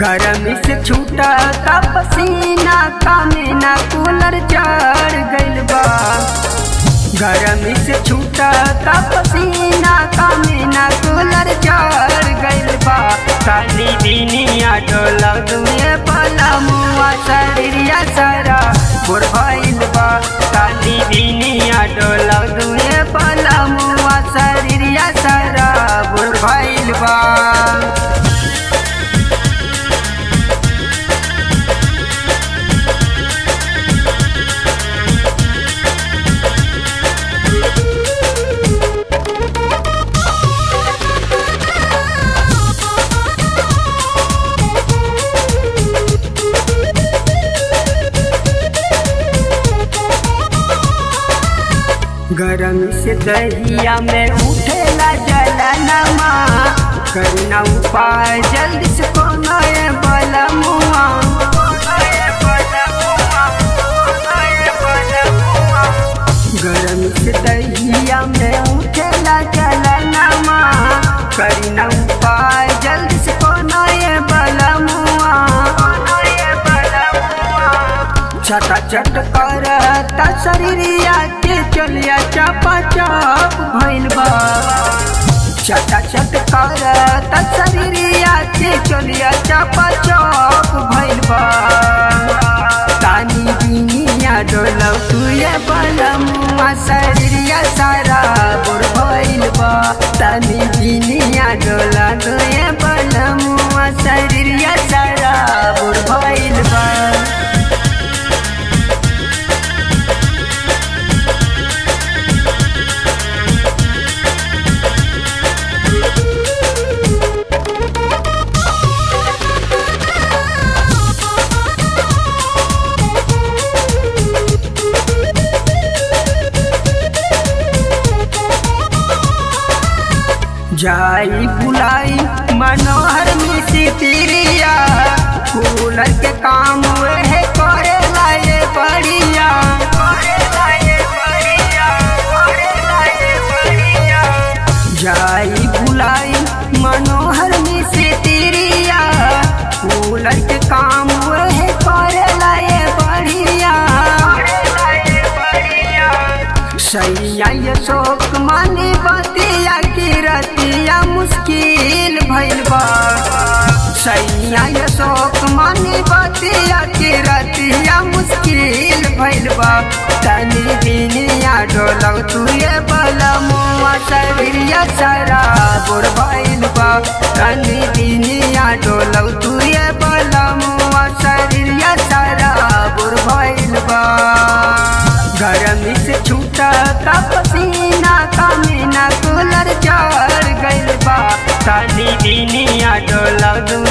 गरमी से छूटा का पसीना कामे ना कूलर चढ़ गइल बा गरमी से छूटा का पसीना कामे ना कूलर चढ़ गइल बा काली दिनिया डोला दुए पला मुआ शरीरिया सारा बुढ़ भइल बा काली दिनिया डोला दुए पला मुआ शरीरिया सारा बुढ़ भइल बा गरम से दहिया में उठेला जलनमा करना उपाय जल्दी से कोनो ये बलमुआ गरम से दहिया में उठेला जलनमा करना उपाय जल्दी से कोनो ये बलमुआ छटा चट करता शरीरिया के चलिया चापा चाप भइल बा छटा चट करता शरीरिया के चलिया चापा चाप भइल बा तानी बिनिया डोलौ तुए बलमुआ शरीरिया सारा बुढ़ भइल बा तानी बिनिया डोला तुए बलमुआ शरीरिया सारा बुढ़ भइल बा जाई बुलाई मनोहर मिसी तिरिया कूलर के काम हुए है करे लाए बढ़िया जाई बुलाई मनोहर मिसी तिरिया कूलर के काम हुए है करे लाए बढ़िया सैया ये शोक मानी बतिया की रतिया मुश्किल भइल बा सैया ये शोक मानी बतिया की रतिया मुश्किल भइल बा तनी दिनिया डोलौ तुए बला मुआ शरीरिया सारा बुढ़ भइल बा तनी दिनिया डोलौ तुए बला मुआ शरीरिया सारा बुढ़ भइल बा गरमी से छूटा का पसीना कामे ना कूलर चढ़ गइल बा ताली दिनिया डोला